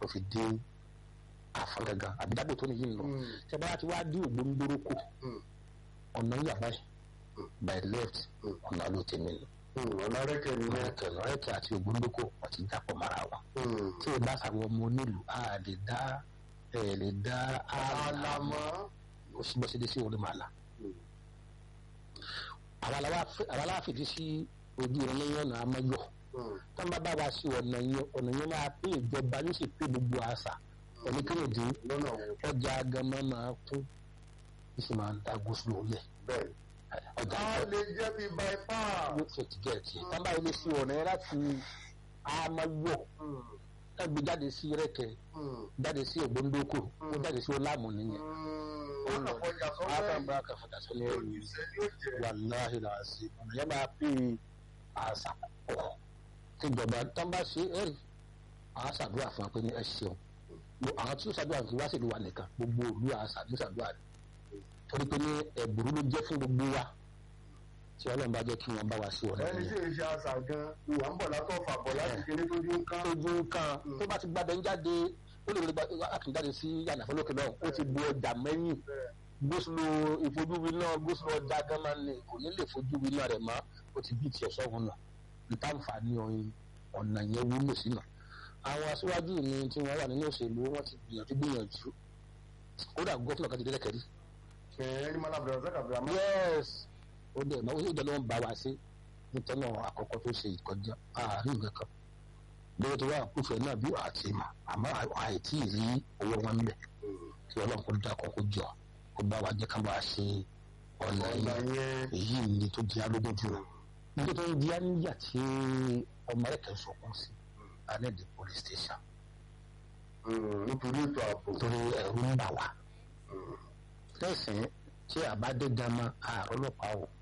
tó fi dé àfọ̀gàgà àbídábò tó nìyí ń lọ ṣe bá ti wá dé ògbóńdóró kù ọ̀nà yàrá ẹ̀ by left ọ̀nà ló tẹ̀mí lọ ọ̀nà rẹ́kẹ̀ ni wọ́n rẹ́kẹ̀ rẹ́kẹ̀ àti ògbóńdókò wọ́n ti dàpọ̀ mọ́ra wọn tí ì bá sàwọn ọmọ onílù á lè dá ẹ̀ lè dá àlàmọ́ ó sì bọ́ sí dé sí orí màlá àwọn aláfìdí sí ojú ìrìn lẹ́yìn ọ̀nà amáyọ̀ tó ń bá bá wa sí ọ̀nà yẹn ọ̀nà yẹn máa pé ìjọba yóò sì pé gbogbo àṣà ẹni kéèdì lọ́nà ọjà agamọ máa kún ó sì máa ń da gúúsùlù lẹ̀ bẹ́ẹ̀. ọjà a lè jẹ́ bí bypass. yóò fẹ́ ti gẹ̀ẹ́tì tó ń bá ilé sí ọ̀nà yẹn láti amáyọ̀ ẹgbẹ́ jáde sí rẹ́kẹ̀ jáde sí ògbóńdókò ó jáde sí ọlámù nìyẹn ọ̀nà kọjá sọ́wọ́ àtàǹbà kàfàdà sọ́lẹ̀ ẹ̀rù wàláhì làásì ọ̀nà yẹn máa pè àṣà pọ̀ tíjọba tán bá ṣe ẹ̀rì àwọn ṣàdúrà fún wa pé ní ẹ ṣeun àwọn tí ó ṣàdúrà fún wa sì ló wà nìkan gbogbo òlu àṣà ní ṣàdúrà rẹ torí pé ní ẹ̀bùrú ló jẹ́ fún gbogbo wa tí ọlọ́run bá jẹ́ kí wọ́n bá wa sí ọ̀nà ẹni tí yẹn èyí ṣe àṣà gan ìwà ń bọ̀ látọ̀ fàbọ̀ láti kéré tó dín ká. tójú kan tó bá ti gbàdé ń jáde ó lè gba àtúnjáde sí yànnàfẹ́ lókè náà ó ti bu ọjà mẹ́yìn gbósùlù ìfojúwi náà gbósùlù ọjà gánmà ni kò ní lè fojúwi náà rẹ̀ mọ́ ó ti bí tiẹ̀ sọ́hun náà níta nfààní ọyìn ọ̀nà yẹn wúlò sínú. àwọn aṣíwájú mi tí wọ́n wà nínú òṣèlú wọ́n ti gbìyànjú gbìyànjú kódà gọ́fúnà kan ti délẹ̀ kẹ́rí. ẹni mọ́lá bẹ̀rẹ̀ sẹ́kà bẹ̀rẹ̀ àmọ́. yes ó dẹ̀ náà ó sì jẹ́ ló ń bá wa sí nítorí náà àkọ́kọ́ tó ṣe ìkọjá àárín nǹkan kan lórí tó wà kúfẹ̀ náà bí àti mà àmọ́ àìtí rí owó wọn bẹ̀ kí ọlọ́run kó dákọ̀ kó jọ kó bá wa jẹ́ ká bá a ṣe ọ̀nà ọ̀nà yẹn yẹn èyí ni tó di alógún jù nígbà tó ń di aníyà tí ọmọ rẹ̀ kẹ́ sọkún sí alẹ́ di police station nítorí ètò ààbò. torí ẹ̀rù ń bà wá lẹ́sìn tí àbá dé gama àárọ̀ ọlọ́pàá o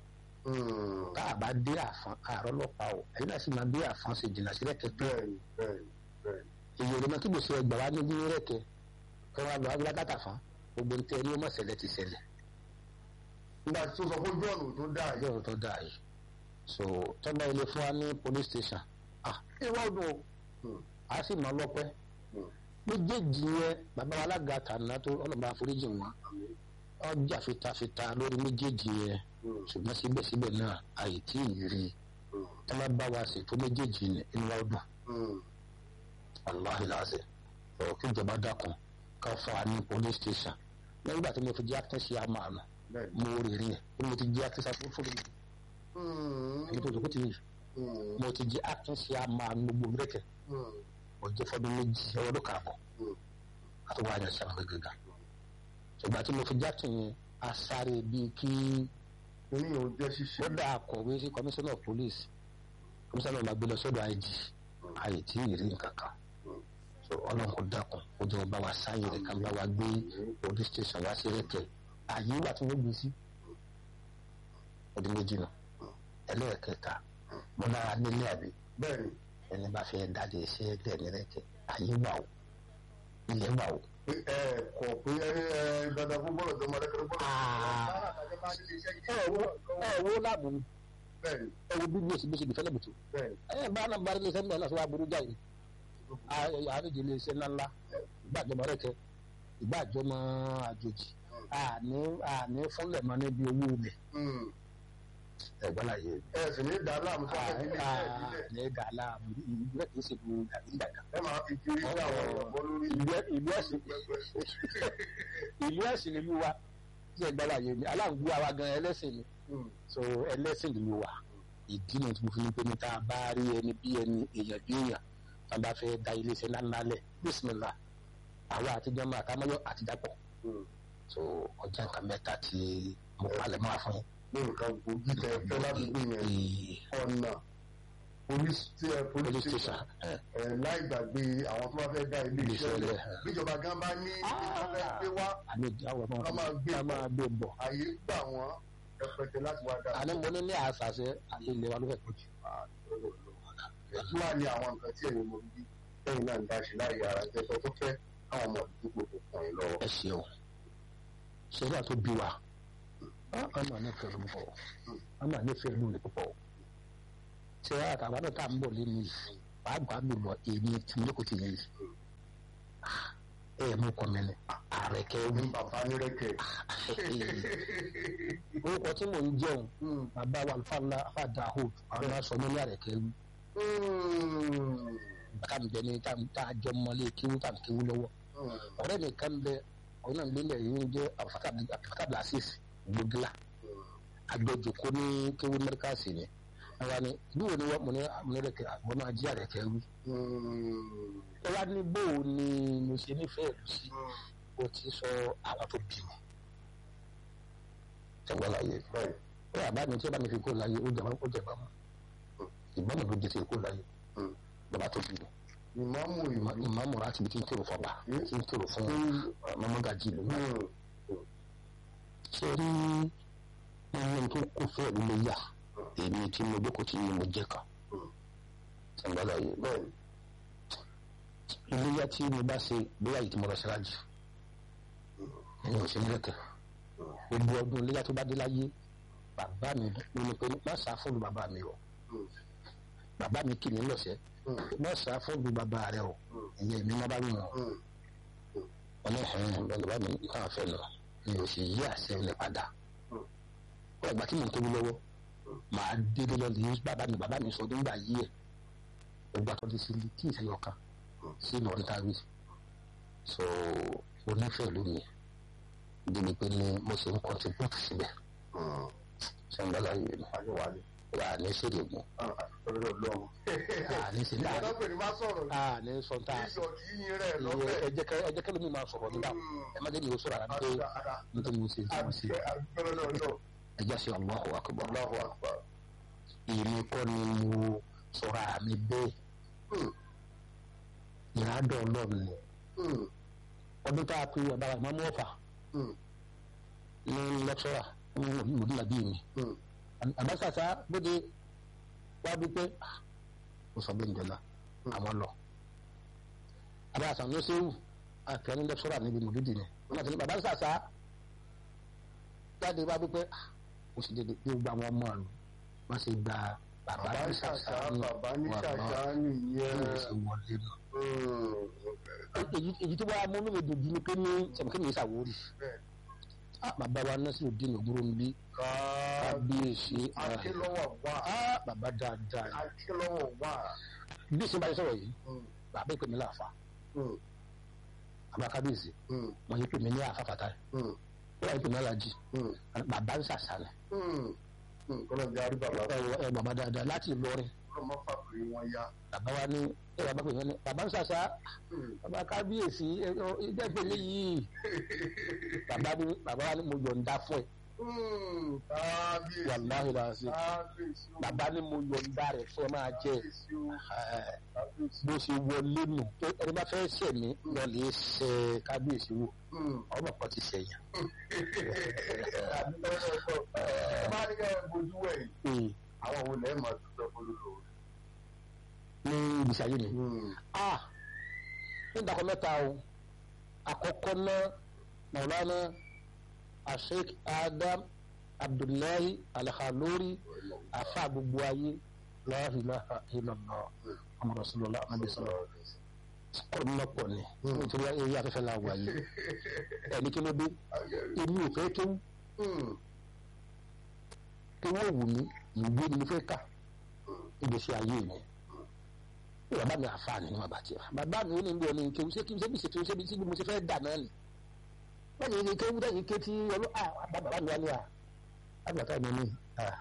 tá àbá dé àfọn àárọ̀ ọlọ́pàá o ẹ̀yin náà sì máa dé àfọn ṣe jìnnà sílẹ̀ kẹ́kẹ́ bẹ́ẹ̀ni bẹ́ẹ̀ni bẹ́ẹ̀ni. èyí ò lè mọ kí gbèsè ẹgbà wá ní ní rẹ̀kẹ́ kí wọ́n lọ agbára fún gbogbo ní tẹ́ ní ó mọ̀ ṣẹlẹ̀ ti ṣẹlẹ̀ nígbà tó sọ fún jọ́ọ̀nù tó dáa yìí. yóò tó dáa yìí so tọ́gbà ilé fún wa ní police station ah ìwọ ọdún o a sì mọ lọ́pẹ́ méjèèjì yẹn bàbá wa alága tàná tó ọlọ́mọba àforíjì wọn ọjà fitafita lórí méjèèjì yẹn ṣùgbọ́n síbẹ̀síbẹ̀ náà àyè tí ì rí tí wọ́n bá wa ṣètò méjèèjì ní inú wa dùn wàláhi láàṣẹ ọ̀rọ̀ kí ìjọba dákun ká fún wa ní police station nígbà tí mo fi jẹ́ àtúnṣe àmàlà bẹ́ẹ̀ni. mo rè rí ẹ̀ mo ti jẹ́ àtúnṣe àfúnfún mi èyí tó dùkú ti yìí mo ti jẹ́ àtúnṣe àmàlà gbogbo rẹ̀kẹ̀ mo jẹ́ fọdún méjì ọdún kààbọ̀ àti wàá yẹn sẹ́wọ̀n gẹ́gẹ́ ìgbà tí mo fi jẹ́ àtúnyẹn asáré bíi kí oníyàn ó jẹ́ ṣíṣe. ó dá akọ̀wé sí commissioner of police commissioner máa gbé lọ sọ́dọ̀ IG àyè tí ì rí nǹkan kan so ọlọ́run kò dákun ó jẹ́ ọba wa sáyé rẹ̀ ká bá wa gbé police station wá sí rẹ̀kẹ̀ àyè wà tí wọ́n gbé sí ọdún méjì nù ẹlẹ́ẹ̀kẹta mo nára nílé àbí bẹ́ẹ̀ni ẹni bá fẹ́ dáadé iṣẹ́ ẹgbẹ́ ní rẹ̀kẹ̀ àyè wà o ilẹ̀ wà o. ẹ kọ pé ẹ ẹ dandan fún bọ́ọ̀lù tó máa dẹ́kun bọ́ọ̀lù. ẹ wo ẹ wo láàbù mi bẹ́ẹ̀ni ẹ wo bí gbèsè gbèsè gbèsè bùtù bẹ́ẹ̀ni. ẹ bá náà bá ilé iṣẹ́ náà lọ́sọ̀ aburú jáde àárín ilé iṣẹ́ ńláńlá ìgbàjọmọ rẹ̀kẹ̀ ìgbàjọmọ àjòjì àní àní fúnlẹ̀ mọ́ níbi owó ilẹ̀ ẹ̀gbọ́n láyé ẹ sì ní dá láàmú tó fẹ́ nílé iṣẹ́ ìbílẹ̀. àní gàlá ìlú kìí ṣe bu gàrí gbàgbà ẹ máa fi kiri sí àwọn ọ̀pọ̀ lórí. ìlú ẹ̀sìn ìlú ẹ̀sìn nílùú wa tí ẹ̀gbọ́n láyé ni aláǹgbó àwa gan ẹlẹ́sìn ni so ẹlẹ́sìn ìlú wa ìdí náà tí mo fi ní pé ní tá a bá rí ẹni bí ẹni èèyàn bí èèyàn tá a bá fẹ́ da iléeṣẹ́ ńláńlá lẹ̀ bísímìlà àwa àtijọ́ máa àtàmọ́yọ́ àtijọ́pọ̀ so ọjà nǹkan mẹ́ta tí mo palẹ̀ mọ́ fún ní nǹkan gbòógì tẹ fẹ́ láti gbé yẹn yín ọ̀nà police tí ẹ police police station station ẹ ẹ láì gbàgbé àwọn tó bá fẹ́ dá ilé Ilé iṣẹ́ iṣẹ́ lẹ̀ lẹ̀. bíjọba gan bá ní ibi tó fẹ́ gbé wá àmì ìjáwọ̀ Ká náà máa gbé ká máa gbé bọ̀ àyè gbà wọ́n rẹpẹtẹ láti wá dá. àní mo ní ní àṣàṣe àyè ilé wa ló fẹ́ pọ̀ jù kí wàá ní àwọn nǹkan tí ẹ̀yin mọ̀ bí lẹ́yìn náà ń dá sí láàyè ara jẹ́ tó tó fẹ́ àwọn ọmọ àdúgbò tó kàn yín lọ́wọ́. ẹ ṣeun ṣẹlẹ̀ tó bí wa a máa ní fẹ́ẹ́ púpọ̀ a máa ní fẹ́ẹ́ lóore púpọ̀ ṣe àtàwọn náà tá à ń bọ̀ lẹ́nu yìí pàápàá mi lọ èmi tí mo kò ti yẹn yìí ẹ mú kọ mi ni ààrẹ kẹwì bàbá nírẹ̀kẹ̀. orúkọ tí mò ń jẹun bàbá wa alfa ńlá afa dahud àwọn aṣọ mi ní ààrẹ kẹwì bàtà mi bẹ ní tá a jọ mọlé kéwú tá a kéwú lọ́wọ́ ọ̀rẹ́ mi kan bẹ ọ̀rẹ́ náà lélẹ̀ yìí ń jẹ́ abdulfatah blasis gbogila agbẹjọkọ ní kéwú mẹríkàsì ni àwa ni bí wo ni wọ́n mo ní amúnirẹ̀kẹ̀ àwọn náà jí ààrẹ kẹwì ẹ wá ní bó o ní mo ṣe nífẹ̀ẹ́ ìlú sí o ti sọ àwọn tó bí mi ṣẹ̀gbọ́n láyé ó yà bá mi tí ó bá mi fi kó láyé ó jẹ̀bá ó jẹ̀bá mọ́ ìgbọ́n mi ló jẹ ti kó láyé bàbá tó bí mi ìmáàmù ìmáàmù. ìmáàmù láti ibi tí ń kérò fọba tí ń kérò fún mọ́mọ́gàjì ìlú náà ṣe rí nínú tó kó fẹ́ ìlú ló yà èmi tí mo jókòó tí mo jẹ́ kan ṣẹ̀gbọ́n láyé bẹ́ẹ̀ iléyà tí mo bá ṣe bóyá yìí tí mo lọ ṣáájú ẹ̀yin ò ṣe nílẹ̀kẹ̀ gbogbo ọdún iléyà tó bá dé láyé bàbá mi ló ní pé má sá fóònù bàbá mi o bàbá mi kì mí lọ́sẹ̀ má sá fóònù bàbá rẹ o ìyẹn mi má bá wù wọn wọn ní ẹ̀hìn bàbá mi náà fẹ́ lọ mi ò sì yí àṣẹ ilẹ̀ padà wọ́n ìgbà tí mo ń tóbi lọ́wọ́ màá dédé lọ lè bàbá mi bàbá mi sọ nígbà yí ẹ̀ gbogbo àtọ́jú sí kí ìṣẹ́yọ̀ kan sínú ọ̀ntàwí so onífẹ̀ẹ́ ló ní débi pé ní mo ṣe ń contribute síbẹ̀ sẹ́ńdọ́là yìí ni àjọwálé. wà ní sèrè mu ọ̀rẹ́ ọlọ́run. à ní sèrè ìjọba pè ní má sọ̀rọ̀ à ní sọ̀tà ìjọ kì í yin rẹ̀ lọ́fẹ̀ẹ́. ẹjẹ kẹ ẹjẹ kẹlẹ mi máa sọ̀rọ̀ nígbà ẹ má jẹ́ mi ò sọ̀rọ̀ àti pé nítorí mo ṣe tí mo ṣe ẹjẹ ṣe Allahu akbar Allahu akbar. èmi kọ́ ni mo sọ̀rọ̀ àmì bẹ́ẹ̀ ìrádọ́ ọlọ́run ni ọdún tá a pe ọ̀dà ìmọ̀mú ọ̀fà ní lẹ́kṣọ́rà ní mòdìlá bíi mi àbáṣàṣà bóde wá bí pé mo sọ bẹ́ẹ̀ njọ́lá àwọn lọ àbáṣà ló ṣe wù àfẹ́ ní lẹ́kṣọ́rà níbi mòdìdì ni wọ́n ti ní àbáṣàṣà jáde wá bí pé mo sì dédé bí gbogbo àwọn ọmọ àlù wọ́n ṣe gba bàbá ní ṣàṣà ní bàbá ní ṣàṣà nìyẹn. wọ́n ṣe wọlé lọ èyí tí wàá múnú mi dùn ní pé ní sẹ̀mùkí mi ṣàwórì bàbá wa náà sì ò dín ògúrò níbí kábíyèsí akílọ́wọ̀ wà. bàbá dáadáa ni akílọ́wọ̀ wà. bí ìsìn báyìí sọ̀rọ̀ yìí bàbá ìpè mí láàfà bàbá kábíyèsí wọn yìí pè mí ní àfà fàtà wọn yìí pè mí alájì bàbá ń ṣàṣàlẹ̀ kọ́lọ́jà rí bàbá. ẹ bàbá dáadáa láti Ìlọrin ọmọ fàkùrì wọn yá. bàbá wa ní ẹ bàbá pè mí ní bàbá ń ṣàṣà bàbá kábíyèsí ìdẹ́gbẹ̀lẹ́ yìí bàbá ní bàbá wa ní mo yọ̀ǹda fún ẹ kábíyèsí. wàláhì làásì kábíyèsí. bàbá ní mo yọ̀ǹda rẹ̀ fún ẹ máa jẹ kábíyèsí o. kábíyèsí. bó ṣe wọlé nù tó ẹni bá fẹ́ ṣẹ̀ mí lọ lè ṣe kábíyèsí wò ọmọ kan ti ṣẹ̀yìn. ẹ bá ní ká ẹ bójú wẹ̀yìn àwọn wo lẹ́ẹ̀ máa dúpẹ́ fọlọ́lọ́ ní ibùsùn ayé mi. ah ní ìdàkọ mẹ́ta o àkọ́kọ́ náà Maulana Sheikh Adam Abdullahi Al-Khalori afa gbogbo ayé la ilaha illallah Muhammad Rasulullah anabi sallallahu ọ̀rọ̀ náà pọ̀ ni nítorí eré afẹ́fẹ́ la wà yìí ẹni kí ló dé èmi ò fẹ́ kéwú kéwú òwú mi ìwé ni mo fẹ́ kà ìgbésí ayé mi bàbá mi àfààní ní bàbá tiẹ̀ bàbá mi ó ní bí ọ̀nà ìkéwú ṣé kí n ṣe bí ṣètò ṣé bí tí mo ṣe fẹ́ dà náà ni wọ́n yìí kéwú dẹ́yìn ké tí ọlọ́ bàbá mi wá ní à àgbàtà mi ní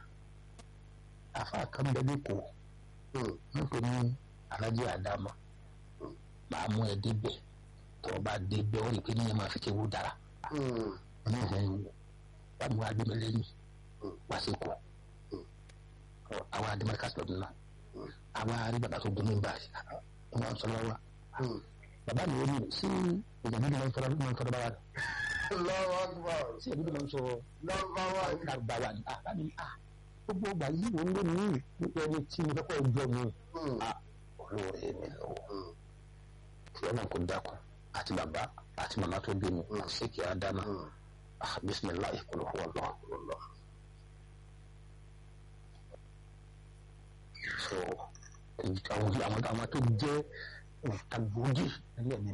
àfáà kan bẹ lẹ́kọ̀ọ́ ń pè ní alájí àdámà màá mú ẹ débẹ̀ tó o bá débẹ̀ ó rí i pé níyẹn máa fi kéwú dára wà mú agbẹ́mi lẹ́yìn wá sí kù àwọn adimaka sọ̀rọ̀ náà àwọn arí bàbá tó gbóná báyìí wọn sọ lọ́wọ́ bàbá mi ò ní sí ìjàmbá mi máa ń sọ̀rọ̀ máa ń sọ̀rọ̀ báwa lọ́wọ́ àgbà sí ìjàmbá mi máa ń sọ̀rọ̀ lọ́wọ́ àgbà lárúbáwá ni àbá mi à gbogbo ọgbà yìí wọn ló ní nípa ẹni tí mo fẹ́ kọ́ jọ mi olóore mi lọ́wọ́ kí ọ̀nà kò dákun àti bàbá àti màmá tó bí mi ṣé kí á dáná bisimilahi kúlọ̀ fún ọlọ́ọ̀ so àwọn àwọn tó jẹ́ òǹtagbòógì nílẹ̀ mi